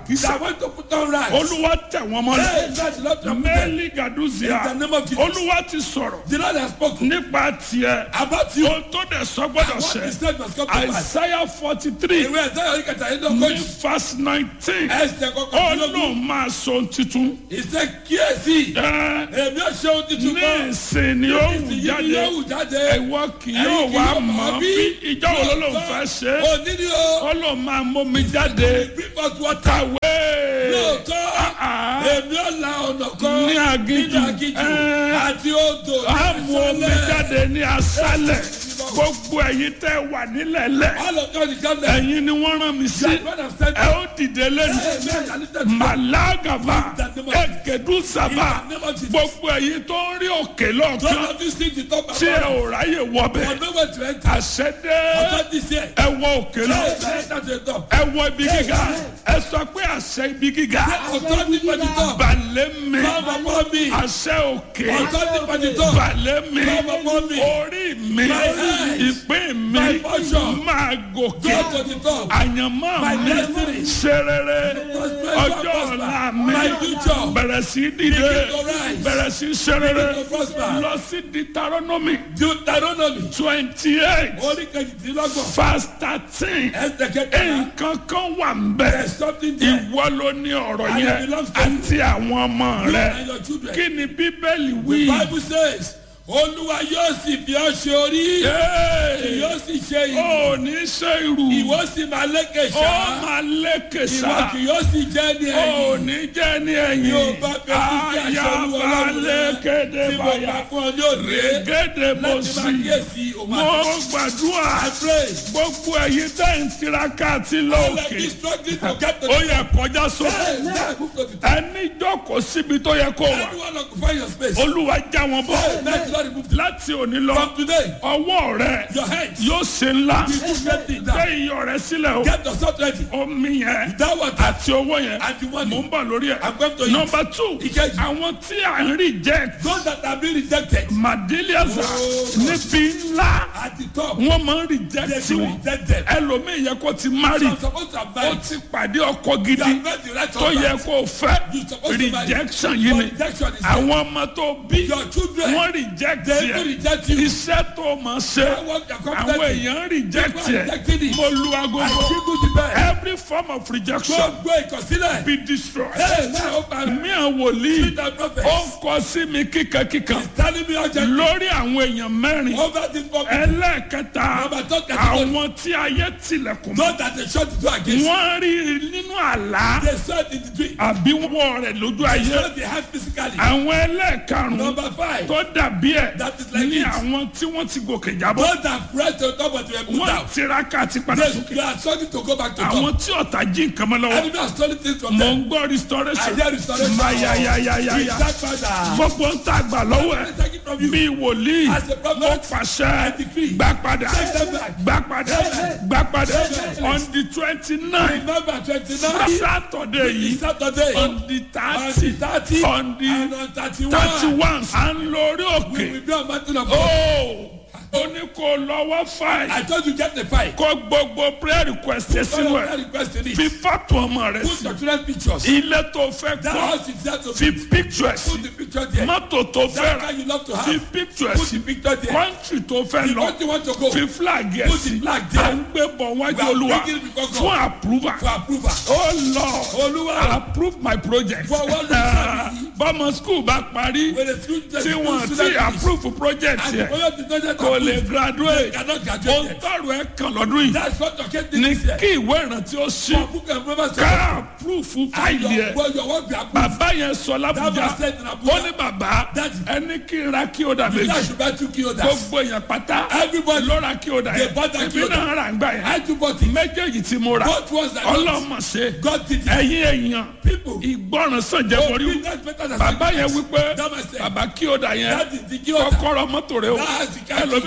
àkísà that want to put on rights. olúwa tẹ̀ wọ́n mọ́lẹ̀ Hey, that's the Lord of them. mẹ́lì gàdúzìá In the name of Jesus. olúwa ti sọ̀rọ̀ The Lord has spoken nípa tiẹ̀ about you. ohun tó dẹ̀ sọ gbọ́dọ̀ What ṣẹ he said must come to pass. àìsáyà forty three Ìwé ẹ̀sẹ̀ yọrí kẹta yìí ní lọ́gọ́jì. verse nineteen Ẹsẹ̀ kọkàn ó lógún. lóun máa sọ ohun titun Ìṣe kíyèsí. ẹ Èmi ò ṣe ohun tuntun ní kan. ìsìn ni ó wù Ìsìn yìí jáde ni yóò wù jáde. ẹ̀wọ́ kì Ẹ̀yin yóò kì wá yóò mọ̀ mọ̀ bí bí ìjọ wo ló lóun fẹ́ ṣe é Òní ni o. ó lóun máa mómi jáde Bring us water. kàwé Lóòótọ́. Ah, Èmi ò la ọ̀nà kan. Ní aginjù. Nínú aginjù. Ẹ́. Àti odò. á mú omi Ìsàlẹ̀. jáde ní aṣálẹ̀ gbogbo ẹ̀yin tẹ́ wà nílẹ̀lẹ̀ All of God is gathered. ẹ̀yin ni wọ́n rán mi sí That God has sent ẹ ó dìde lẹ́nu Amen. And listen to màlágàbà ẹ̀gẹ̀dù sábà In the name of Jesus. gbogbo ẹ̀yin tó ń rí òkè lọ́ọ̀kan None of you sing the top tí ẹ ò ráyè wọbẹ̀ For nowhere to enter. àṣẹdé Authority is here. ẹ wọ òkè lọ Hey, enter to the top. ẹ wọ ibi gíga ẹ sọ pé àṣẹ ibi gíga Authority for the top. balẹ̀ mi Come upon me. àṣẹ òkè Authority for the top. balẹ̀ mi Come upon me. orí mi My head. ìpín mi My portion. máa gòkè Go to the top. àyànmọ́ My mi destiny. ṣe rere Prosper, ọjọ́ prosper. ọ̀la mi My future. bẹ̀rẹ̀ sí dìde Begin to rise. bẹ̀rẹ̀ sí ṣe rere Begin to prosper. lọ sí Deuteronomy Deuteronomy. twenty eight Orí kejìdínlọ́gbọ̀n. verse thirteen Ẹsẹ̀ kẹkẹrẹ. nǹkan kan wà ń bẹ̀ There's something there. ìwọ ló ní ọ̀rọ̀ And it yẹn belongs to you. àti àwọn ọmọ You rẹ and your children. kí ni bíbélì wí. Bible says, Olúwa yóò sì fi ọ́ ṣe orí. Hey! Yóò sì ṣe ìlú. ó ní ṣe irú Ìwọ sì máa lékè ó ṣá. máa lékè Ìwọ sá kì yóò sì jẹ́ ní ó ẹ̀yìn. ní jẹ́ ní ẹ̀yìn Yóò bá fẹ́ kí kí aṣọ olúwa àyàbá lọ́rùn rẹ. lékéde Tí mo báyà bá fún ọ ní òde. régédé mo Láti máa sì kíyèsí òun mo àti. gbàdúrà I pray. gbogbo ẹ̀yin tẹ́ ń tiraka àti All of lóòkè you struggling to get to ó the yẹ kọjá sókè Hey, now move to the top. ẹni jókòó síbi tó yẹ kó wà Anyone occupy your space. olúwa já wọn bọ́ Hey, let the Lord remove them. láti òní lọ From today, ọwọ́ rẹ your hands. yóò ṣe ńlá You put great things gbé down. iyọ̀ rẹ sílẹ̀ o Get yourself ready. omi yẹn That water àti owó yẹn and the mò money. ń bọ̀ lórí ẹ̀. I'm going to eat. nọmba two Ìkejì. àwọn tí à ń reject Those that have been rejected madeliaza Oh. níbi ńlá at the top, wọ́n máa ń they reject will wọn reject them. ẹlòmíì yẹ kó ti marry You are supposed to have ó married. ti pàdé ọkọ You gidi have met the right tó yẹ husband. kó fẹ́ You supposed to marry. rejection yìí Your ni rejection is there. àwọn ọmọ tó bí Your children, wọ́n reject they will yẹ reject you. iṣẹ́ tó máa ṣe That work you're àwọn competent in. èèyàn reject People are yẹ rejecting it. mo lu I agogo give you the best. every form of rejection Gbogbo ìkọsílẹ̀. be destroyed. Hey, now open. mi àwọn wòlíì Speak the prophet. ó ń kọ sí mi kíkankíkan He's telling me urgently. lórí àwọn èèyàn mẹ́rin Over this public. ẹlẹ́ẹ̀kẹta Number two category. àwọn tí ayé tilẹ̀kùn mọ́ Those that they shut the door against. wọ́n rí nínú àlá They saw it in the dream. àbí wọ́n rẹ̀ lójú They ayé saw the hand physically. àwọn ẹlẹ́ẹ̀karùn-ún Number five. tó dàbí ẹ̀ That is like ní it. àwọn tí wọ́n ti gòkè jábọ́ Those that press to the top but they were put wọ́n down. tiraka àti padà They, sókè they are struggling to go back to àwọn top. tí ọ̀tá jí nǹkan mọ́ lọ́wọ́ Enemy are stealing things from mò them. ń gbọ́ restoration I hear restoration. mayayayayaya That father. gbogbo ń tà gbà lọ́wọ́ ẹ̀ Take it from you. bí wòlíì As a prophet, mo pàṣẹ I decree. gbà padà Take them back. gbà padà gbà padà Amen. on the twenty nine Remember twenty-nine. saturday yìí Saturday. on the On thirty the thirty. on the And on thirty-one. thirty one à ń lórí We òkè will be on mountain of God. ó ó ní kó lọ́wọ́ fáì I told you get the fight. kó gbogbo prayer request ẹ sínú All of that ẹ̀ request in it. fi fọ́tò ọmọ rẹ Put sí your children's pictures. ilé tó fẹ́ That kọ́ house is there to fi be. picture ẹ̀ sí Put the picture there. mọ́tò tó fẹ́ That rà car you love to fi have. picture ẹ̀ Put sí the picture there. country tó fẹ́ The lọ country you want to go. fi flag ẹ̀ Put the sí flag there. à ń gbé bọ̀ wájú We are olúwa bringing it before God. fún approval For approval. oh lord Olúwa. approve my project For what Ah, reason? bọ́mọ school bá parí When the school the tí school wọ́n ti student finish, approve project And the yẹ project is not yet kò lè approved. graduate Cannot ohun graduate yet. tọrọ ẹ kàn lọ́dún yìí That's what your kid did ní this year. kí ìwé ìrántí ó ṣí For book and remember ká approve And fáìlì your, ẹ well, your work be approved. bàbá yẹn sọ That lábújá was said in ó Abuja. ní bàbá Daddy. ẹni kí n ra kí o dà That méjì should buy two kilos. gbogbo èèyàn pátá Everybody. ló ra kí o dà They yẹn bought that èmi kí o dà. náà rà ń gbà yẹn I too bought it. méjèèjì tí mo rà Both ones I bought. ọlọ́mọ ṣe God did it. ẹ̀yin èèyàn People. ìgbọràn sàn jẹ́ Oh, borí big that's better than bàbá yẹn sacrifice. wípé That was said. bàbá kí o dà yẹn That is the kí o dà. kọ́kọ́rọ́ mọ́tò rẹ o That has the car key. ẹlòmíì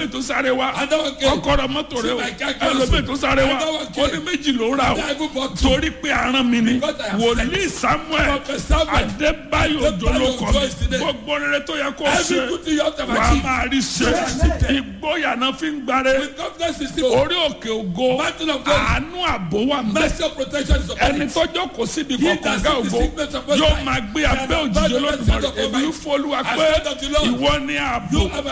ẹlòmíì tó sáré wa Another one came. kọ́kọ́rọ́ mọ́tò rẹ o See my car cancel. ẹlòmíì tó sáré wa Another one ó came. ní méjì ló rà o I even bought two. torí pé aràn mi ni Because I am wòlíì samuel Prophet Samuel. adébáyò Adébáyò jolókọ Òjó is the name. gbogbo rere tó yẹ kó Every ṣe good thing you have to wà á achieve. máa rí ṣe ìgboyà náà fi ń gbáre With confidence is the orí òkè ògo Mountain of God. àánú àbò wà mẹ́ mercy of protection is upon ẹni it. tọ́jọ́ kò síbi He kọ̀ọ̀kan that gá sees the ògo sickness of Most yóò High máa gbé shall abẹ́ abide òjijì under the olódùmarè shadow of èmi ń Almighty. fọlúwa I pé said unto the Lord, ìwọ ni ààbò You are my